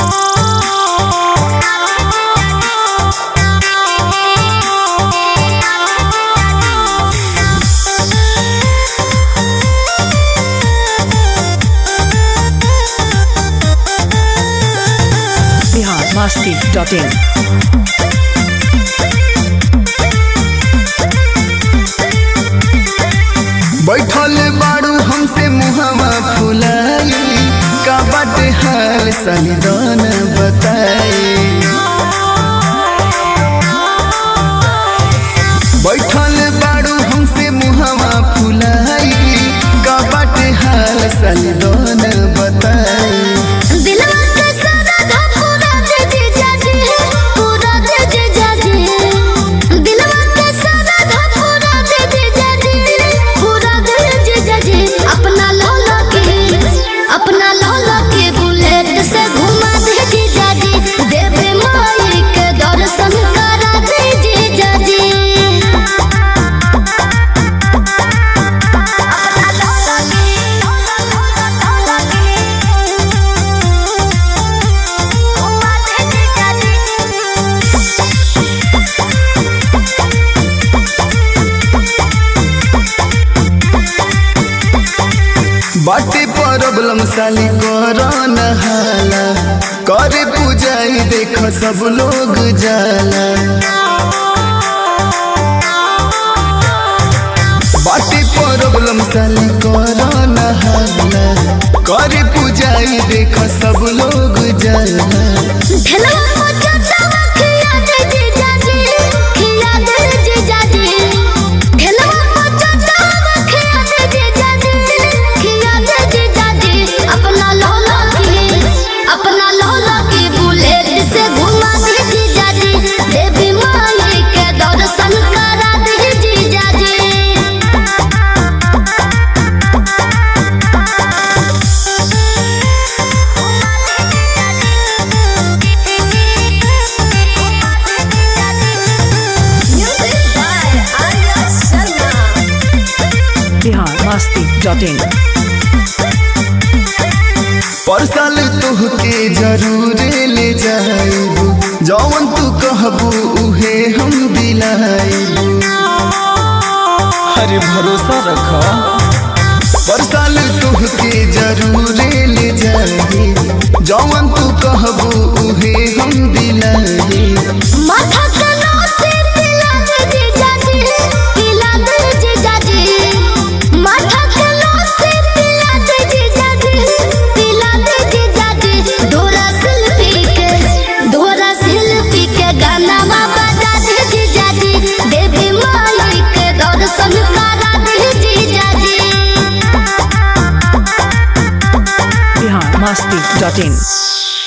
Bihar Masti dot in बैठल बाड़ू हमसे मुहवा फुलाई का बाटे हाल सनिदान बताई बैठल बाड़ू हमसे मुहवा फुलाई का बाटे हाल सनिदान बताई दिलवा के सारा धा पूरा दे दे जाजी पूरा दे दे जाजी दिलवा के सारा धा पूरा दे दे जाजी पूरा दे दे जाजी अपना लौला के अपना लौला के बुलेट से घुमा दे दे जाजी देवे माई के दर्शन करा दे दे जाजी अपना लौला के लौला के घुमा दे दे जाजी बाटे प्रॉब्लम साली करन हाला करे पूजाई देख सब लोग जाला बाटे प्रॉब्लम साली करन हाला करे पूजाई देख सब लोग जाला ढेलवा पचतवा खिया दे दे जाजी खिया दे दे जाजी ढेलवा पचतवा खिया दे दे जाजी खिया दे दे जाजी अपना लौला के अपना लौला के बुलेट से घुमा दे दे जाजी देवी माई के दर्शन करा दे दे जाजी बिहार मस्ती डॉट इन पर साल तुहके जरूर ले जाइबू जौन तू कहबू उहे हम दिलाइबू अरे भरोसा रखा पर साल तुहके जरूर ले जाइबू जौन तू कहबू उहे हम दिलाइबू माथा कनो से पिला दे दे जाजी पिला दे दे जाजी माथा कनो से पिला दे दे जाजी पिला दे दे जाजी डोरा शिल्पी के डोरा शिल्पी के गाना मा बजा दे दे जाजी देवी माई के दर्शन करा दे दे जाजी बिहार मस्ती डॉट इन